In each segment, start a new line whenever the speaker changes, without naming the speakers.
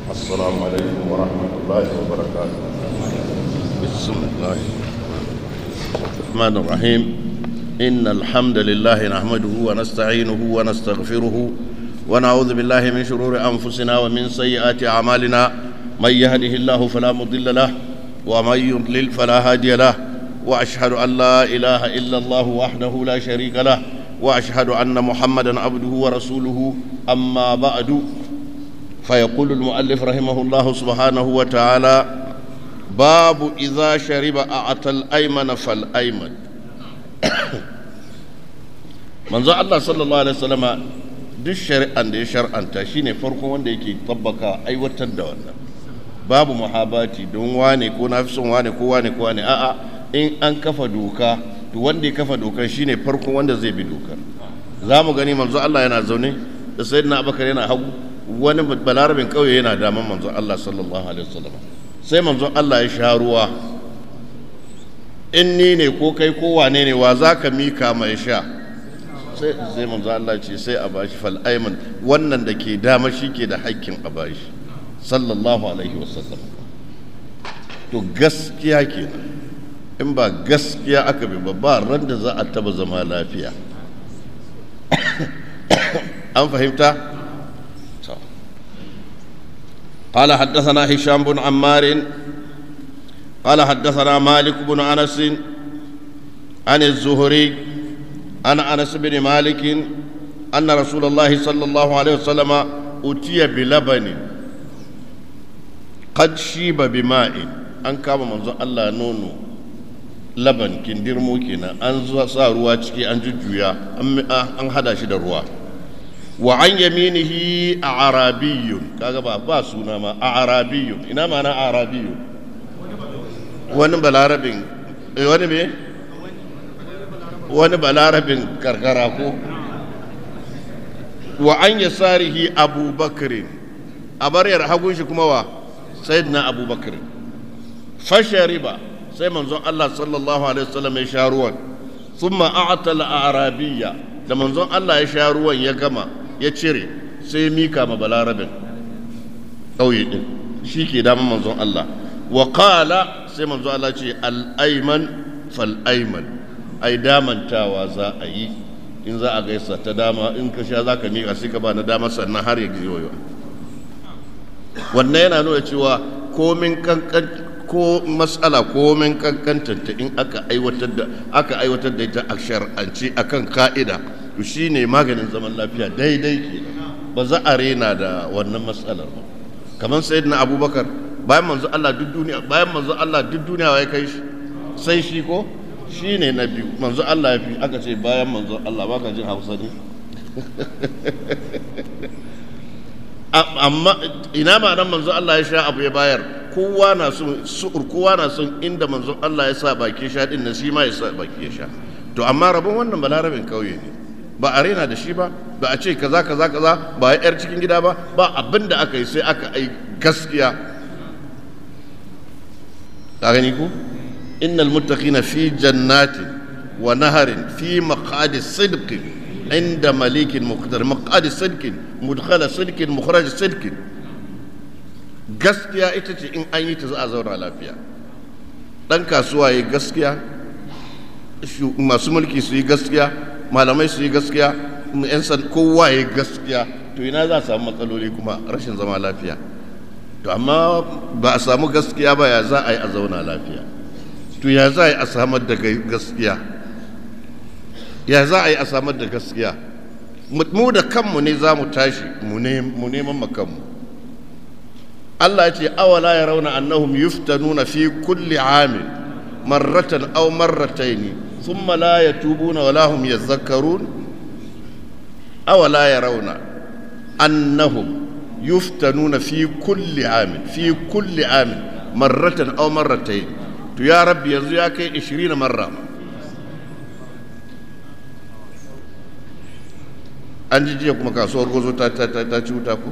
السلام عليكم ورحمة الله وبركاته بسم الله الرحمن الرحيم إن الحمد لله نحمده ونستعينه ونستغفره ونعوذ بالله من شرور أنفسنا ومن سيئات أعمالنا من يهده الله فلا مضل له ومن يضلل فلا هادي له وأشهد أن لا إله إلا الله وحده لا شريك له وأشهد أن محمدا عبده ورسوله أما بعد فيقول المؤلف رحمه الله سبحانه وتعالى باب إذا شرب أعطى الأيمن فالأيمن manzo Allah sallallahu alaihi wasallama duk shari'an da ya shar'anta shine farkon wanda yake tabbaka aiwatar da wannan babu muhabati don wane ko na fi son wane ko wane ko wane a'a in an kafa doka to wanda ya kafa dokar shine farkon wanda zai bi dokar za mu gani manzo Allah yana zaune da sayyidina Abubakar yana hagu wani balarabin kauye yana daman manzo Allah sallallahu alaihi wasallam sai manzo Allah ya sha ruwa in ni ne ko kai ko wane ne wa zaka mika mai sha sai sai manzo Allah ce sai a bashi fal ayman wannan da ke dama shi ke da haƙƙin a bashi sallallahu alaihi wasallam to gaskiya kenan in ba gaskiya aka bi ba ba ran da za a taba zama lafiya an fahimta قال حدثنا هشام بن عمار قال حدثنا مالك بن انس عن الزهري عن انس بن مالك ان رسول الله صلى الله عليه وسلم اتي بلبن قد شيب بماء ان كما منزو الله نونو laban kindirmo kenan an sa ruwa ciki an jujjuya an hada shi da ruwa wa an yaminihi a arabiyun kaga ba ba suna ma a arabiyun ina mana a arabiyun wani balarabin wani me wani balarabin karkara ko wa an yasarihi abubakar a baryar hagun shi kuma wa sayyidina abubakar fashariba sai manzon Allah sallallahu alaihi wasallam ya sha ruwan thumma a'ta al-arabiyya da manzon Allah ya sha ruwan ya gama ya cire sai ya mika ma balarabin ƙauye din shi ke daman manzon Allah wa qala sai manzon Allah ce al-ayman fal ayman ai damantawa za a yi in za a gaisa ta dama in ka sha za ka miƙa sai ka ba na dama sannan har ya giyoyo wannan yana nuna cewa komin kankan ko matsala komin kankantanta in aka aiwatar da aka aiwatar da ita a shar'anci akan ka'ida to shine maganin zaman lafiya daidai ke ba za a rena da wannan matsalar ba kamar sayyidina abubakar bayan manzo Allah duk duniya bayan manzo Allah duk duniya ya kai shi sai shi ko shine na biyu manzo Allah ya fi aka ce bayan manzo Allah baka jin Hausa ne amma ina ma nan manzo Allah ya sha abu ya bayar kowa na son su'ur kowa na son inda manzon Allah ya sa baki sha din nan shi ma ya sa baki ya sha to amma rabon wannan balarabin kauye ne ba a rena da shi ba ba a ce kaza kaza kaza ba ya yar cikin gida ba ba abin da aka yi sai aka ai gaskiya ka gani ku innal muttaqina fi jannatin wa naharin fi maqadi sidqin inda malikin muqtar maqadi sidqin mudkhala sidqin mukhraj sidqin gaskiya ita ce in an yi ta za a zauna lafiya ɗan kasuwa yi gaskiya masu mulki su yi gaskiya malamai su yi gaskiya yan san kowa yi gaskiya to ina za a samu matsaloli kuma rashin zama lafiya to amma ba a samu gaskiya ba ya za a yi a zauna lafiya to ya za a yi a samar da gaskiya ya za a yi a samar da gaskiya mu da kanmu ne za mu tashi mu neman makanmu Allah ya ce awala ya rauna annahum yuftanuna fi kulli amin marratan aw marratayn thumma la yatubuna wala hum yadhakkarun awala ya rauna annahum yuftanuna fi kulli amin fi kulli amin marratan aw marratayn to ya rabbi yanzu ya kai 20 marra an ji jiya kuma kasuwar gozo ta ci wuta ku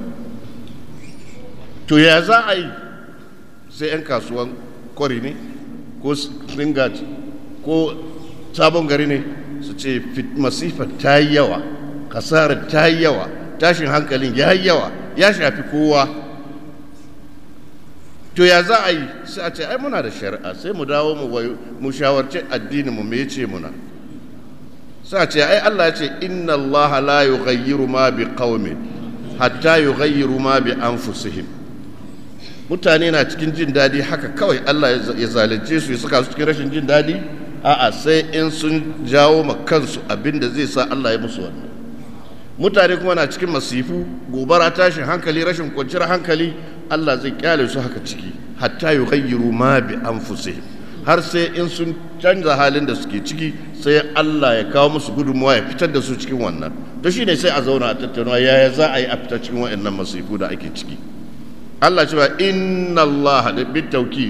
to ya za a yi sai 'yan kasuwan kwari ne ko ringat ko sabon gari ne su ce masifar ta yi yawa kasarar ta yi yawa tashin hankalin ya yi yawa ya shafi kowa to ya za a yi sai a ce ai muna da shari'a sai mu dawo mu mu shawarci addini mu me ce muna sai a ce ai Allah ya ce inna Allah la yughayyiru ma bi qaumin hatta yughayyiru ma bi anfusihim mutane na cikin jin daɗi haka kawai Allah ya zalunce su ya saka su cikin rashin jin daɗi a'a sai in sun jawo ma kansu abin da zai sa Allah ya musu wannan mutane kuma na cikin masifu gobara tashin hankali rashin kwanciyar hankali Allah zai kyale su haka ciki hatta yughayyiru ma bi anfusihim har sai in sun canza halin da suke ciki sai Allah ya kawo musu gudunmuwa ya fitar da su cikin wannan to shine sai a zauna a tattauna yaya za a yi a fitar cikin waɗannan masifu da ake ciki Allah cewa inna Allah da bit taukid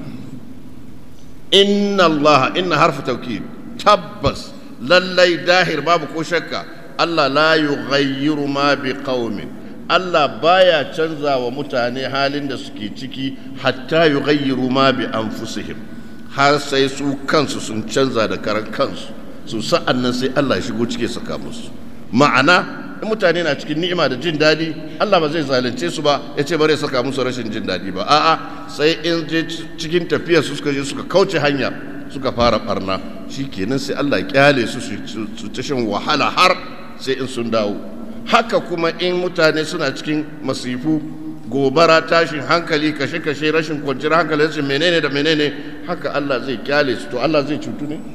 inna Allah inna harfu taukid tabbas lallai dahir babu ko shakka Allah la yughayyiru ma bi qaumin Allah baya canza wa mutane halin da suke ciki hatta yughayyiru ma bi anfusihim har sai su kansu sun canza da karan kansu su sa'an nan sai Allah ya shigo cike saka musu ma'ana in mutane na cikin ni'ima da jin daɗi Allah ba zai zalunce su ba ya ce bare saka musu rashin jin daɗi ba a'a sai in je cikin tafiya su suka je suka kauce hanya suka fara barna kenan sai Allah ya kyale su su ta shan wahala har sai in sun dawo haka kuma in mutane suna cikin masifu gobara tashin hankali kashe-kashe rashin kwanciyar hankali rashin menene da menene haka Allah zai kyale su to Allah zai cutu ne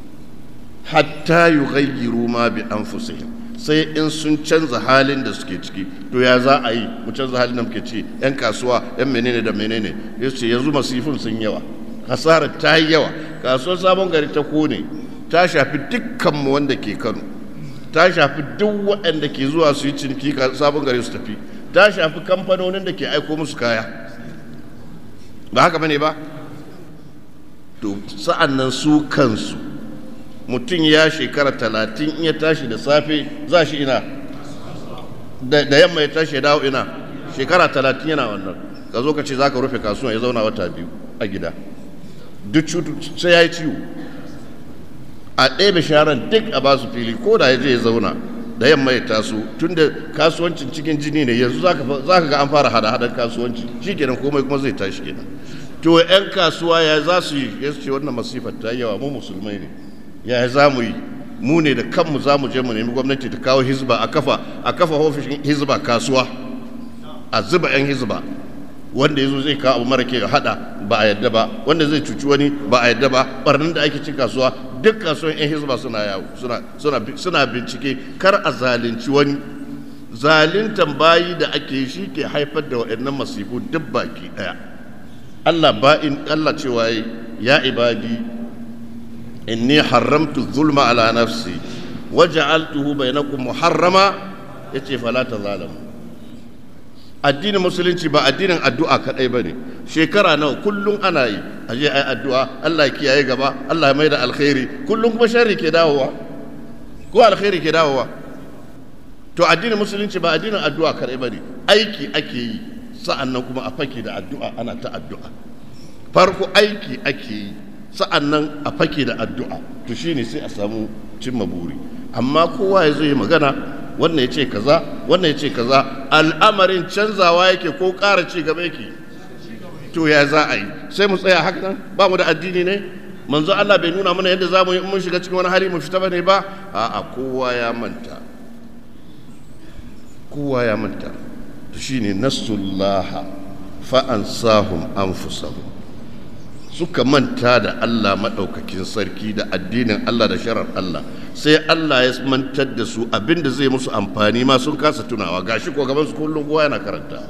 hatta yughayyiru ma bi anfusihim sai in sun canza halin da suke ciki to ya za a yi mu canza halin da muke ci yan kasuwa yan menene da menene yace yanzu masifin sun yawa hasarar ta yi yawa kasuwar sabon gari ta kone ta shafi dukkanmu wanda ke Kano ta shafi duk waɗanda ke zuwa su yi ciniki sabon gari su tafi ta shafi kamfanonin da ke aiko musu kaya ba haka bane ba to sa'an nan su kansu mutum ya shekara talatin in ya tashi da safe za shi ina da yamma ya tashi ya dawo ina shekara talatin yana wannan ka zo ka ce za ka rufe kasuwa ya zauna wata biyu a gida duk cutu sai ya yi ciwo a ɗebe sharan duk a ba su fili ko da ya je ya zauna da yamma ya taso tun da kasuwancin cikin jini ne yanzu za ka ga an fara hada-hadar kasuwanci shi kenan komai kuma zai tashi kenan to 'yan kasuwa ya za su yi ya ce wannan masifar ta yawa mu musulmai ne ya za mu yi mu ne da kanmu za mu je mu nemi gwamnati ta kawo hizba a kafa a kafa ofishin hizba kasuwa a zuba 'yan hizba wanda ya zo zai kawo abu mara ke hada ba a yadda ba wanda zai cuci wani ba a yadda ba barnin da ake cin kasuwa duk kasuwan 'yan hizba suna yawo suna bincike kar a zalunci wani zalintan bayi da ake shi ke haifar da waɗannan masifu duk baki ɗaya Allah ba'in Allah cewa ya ibadi inni haramtu zulma ala nafsi waja'altuhu bainakum muharrama yace fala tazalamu addinin musulunci ba addinin addu'a kadai bane shekara nawa kullum ana yi aje ai addu'a Allah ya kiyaye gaba Allah ya mai da alkhairi kullum kuma sharri ke dawowa ko alkhairi ke dawowa to addinin musulunci ba addinin addu'a kadai bane aiki ake yi sa'annan kuma a fake da addu'a ana ta addu'a farko aiki ake yi sa'annan a fake da addu'a to shine sai a samu cimma buri amma kowa ya zo yi magana wannan ya ce kaza wannan ya ce kaza al'amarin canzawa yake ko ƙara ci gaba yake to ya za a yi sai mu tsaya haka nan ba mu da addini ne manzo Allah bai nuna mana yadda za mu yi mun shiga cikin wani hali mu fita bane ba a'a kowa ya manta kowa ya manta to shine nasullaha fa ansahum anfusahum suka manta da Allah maɗaukakin sarki da addinin Allah da sharar Allah sai Allah ya mantar da su abinda zai musu amfani ma sun kasa tunawa gashi ko gaban su kullum kowa yana karanta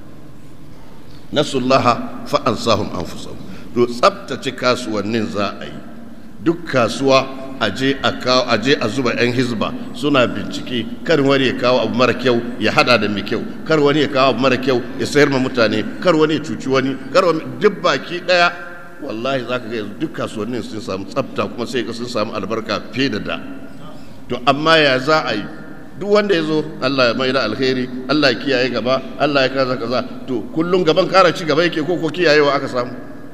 nasullaha fa ansahum anfusahum to tsaftace kasuwannin za a yi duk kasuwa aje a kawo aje a zuba yan hizba suna bincike kar wani ya kawo abu mara kyau ya hada da mai kyau kar wani ya kawo abu mara kyau ya sayar ma mutane kar wani ya cuci wani kar wani duk baki daya wallahi za ka ga yanzu duk kasuwannin sun samu tsafta kuma sai ka sun samu albarka fiye da da to amma ya za a yi duk wanda ya zo Allah ya mai da alheri Allah ya kiyaye gaba Allah ya kaza kaza to kullum gaban kara ci gaba yake ko ko kiyayewa aka samu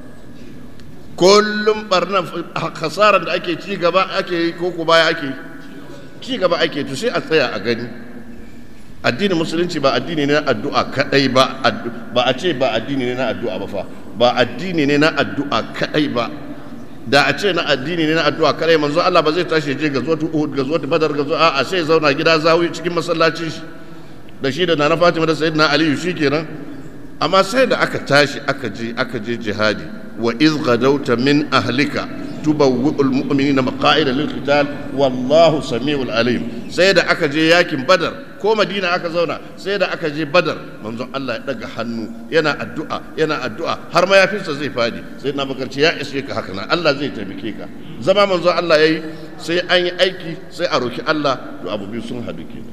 kullum barnan kasaran da ake ci gaba ake yi ko ko baya ake ci gaba ake to sai a tsaya a gani addinin musulunci ba addini ne na addu'a kadai ba ba a ce ba addini ne na addu'a ba fa ba addini ne na addu'a kadai ba da a ce na addini ne na addu'a kadai manzo Allah ba zai tashi je ga zuwa Uhud ga zuwa Badar ga zuwa a sai zauna gida zawi cikin masallacin shi da shi da Nana Fatima da Sayyidina Ali shikenan amma sai da aka tashi aka je aka je jihadi wa iz gadauta min ahlika tubawwi'ul mu'minina maqa'ida lil qital wallahu samiul alim sai da aka je yakin badar ko madina aka zauna sai da aka je badar manzon Allah ya daga hannu yana addu'a yana addu'a har mayafinsa zai fadi sai na bakarci ya ishe ka haka nan Allah zai taimake ka zama manzon Allah yayi sai an yi aiki sai a roki Allah to abu biyu sun hadu kenan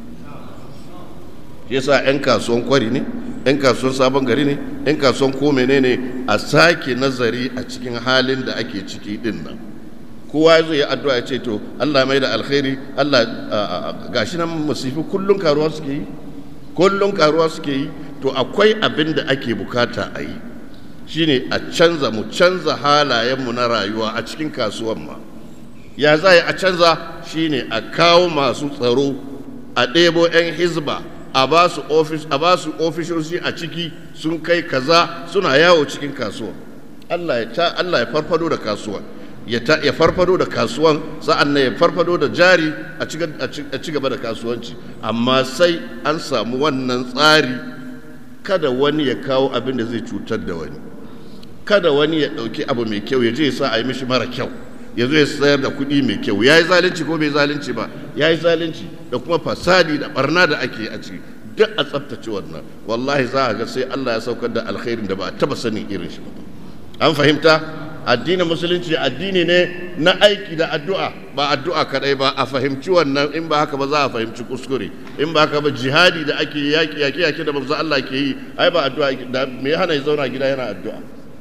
yasa 'yan kasuwan kwari ne 'yan kasuwan sabon gari ne 'yan kasuwan ko menene a sake nazari a cikin halin da ake ciki din nan kowa zai yi addu'a ya ce to Allah mai da alkhairi Allah gashi nan musifi kullun karuwa suke yi kullun karuwa suke yi to akwai abin da ake bukata a yi shine a canza mu canza halayenmu na rayuwa a cikin kasuwan ma ya za a canza shine a kawo masu tsaro a ɗebo 'yan hizba a ba su ofis a ba su ofishoshi a ciki sun kai kaza suna yawo cikin kasuwa Allah ya ta Allah ya farfado da kasuwa ya ta ya farfado da kasuwan sa'an nan ya farfado da jari a ci gaba da kasuwanci amma sai an samu wannan tsari kada wani ya kawo abin da zai cutar da wani kada wani ya ɗauki abu mai kyau ya je ya sa a yi mishi mara kyau ya zo ya sayar da kuɗi mai kyau ya yi zalunci ko bai zalunci ba ya yi zalunci da kuma fasadi da barna da ake a ciki duk a tsaftace wannan wallahi za a ga sai Allah ya saukar da alkhairin da ba a taba sanin irin shi ba an fahimta addinin musulunci addini ne na aiki da addu'a ba addu'a kadai ba a fahimci wannan in ba haka ba za a fahimci kuskure in ba haka ba jihadi da ake yaki yaki yaki da manzo Allah ke yi ai ba addu'a da me ya hana ya zauna gida yana addu'a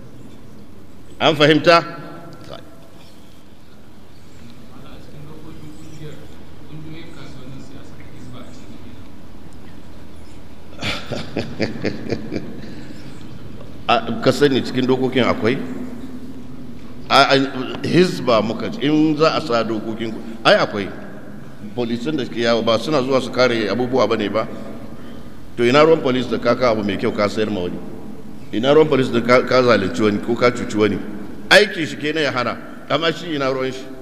an fahimta ka sani cikin dokokin akwai hizba muka in za a sa dokokin ai akwai polisin da suke yawo ba suna zuwa su kare abubuwa ba ne ba to ina ruwan polis da kaka abu mai kyau ka sayar ma wani ina ruwan polis da ka zalunci wani ko ka cuci wani aikin shi kenan ya hana amma shi ina ruwan shi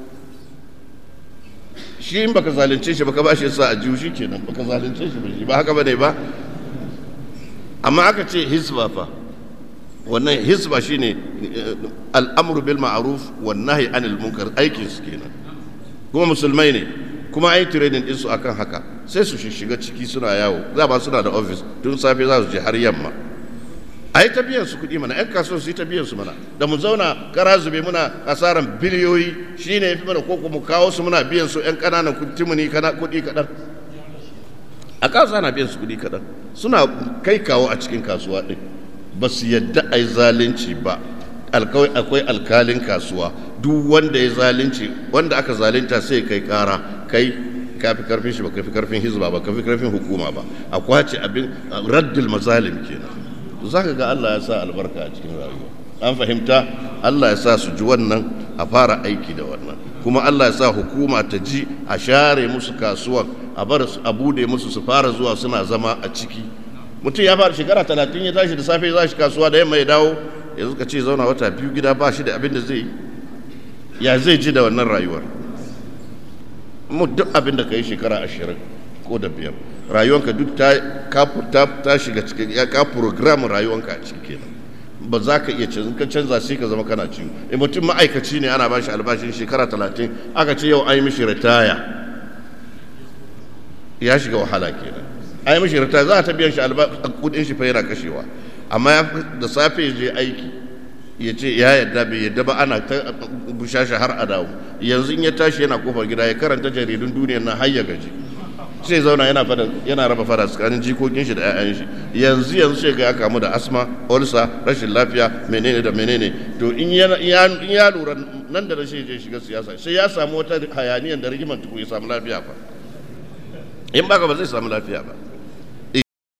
shi in baka zalunce shi baka ba shi sa a jiwu shi kenan baka zalunce shi ba shi ba haka bane ba amma aka ce hisba fa wannan hisba shine al'amru bil ma'ruf wan nahyi anil munkar aikin su kenan kuma musulmai ne kuma ai training din su akan haka sai su shiga ciki suna yawo za ba suna da office tun safe za su je har yamma ai ta biyan su kuɗi mana 'yan kasuwa su yi ta biyan su mana da mu zauna kara zube muna asaran biliyoyi shine ya fi mana ko mu kawo su muna biyan su 'yan ƙananan kuɗi kuɗi kaɗan a kasuwa na biyan su kuɗi kaɗan suna kai kawo a cikin kasuwa ɗin ba su yadda a yi zalunci ba akwai alkalin kasuwa duk wanda ya zalunci wanda aka zalunta sai kai kara kai kafi karfin shi ba kafi karfin hizba ba kafi karfin hukuma ba a kwace abin raddul mazalim kenan za ka ga Allah ya sa albarka a cikin rayuwa an fahimta Allah ya sa su ji wannan a fara aiki da wannan kuma Allah ya sa hukuma ta ji a share musu kasuwan a bar a bude musu su fara zuwa suna zama a ciki mutum ya fara shekara talatin ya tashi da safe za shi kasuwa da yamma ya dawo yanzu ka ce zauna wata biyu gida ba shi da abin da zai yi ya zai ji da wannan rayuwar mu duk abin da ka yi shekara ashirin ko da biyar rayuwanka duk ta ta shiga cikin ya ka program rayuwanka a ciki kenan ba za ka iya canza ka canza sai ka zama kana ciwo in mutum ma'aikaci ne ana ba shi albashin shekara talatin aka ce yau an yi mishi ritaya ya shiga wahala kenan an yi mishi ritaya za a ta biyan shi kudin shi fa yana kashewa amma da safe ya je aiki ya ce ya yadda bai yadda ba ana ta bushashe har a dawo yanzu in ya tashi yana kofar gida ya karanta jaridun duniyar na har ya gaji sai zauna yana fada yana raba fada tsakanin jikokin shi da 'ya'yan shi yanzu yanzu sai ga ya kamu da asma ulsa rashin lafiya menene da menene to in ya lura nan da rashin je shiga siyasa sai ya samu wata hayaniyan da rigiman tuku ya samu lafiya fa in baka ba zai samu lafiya ba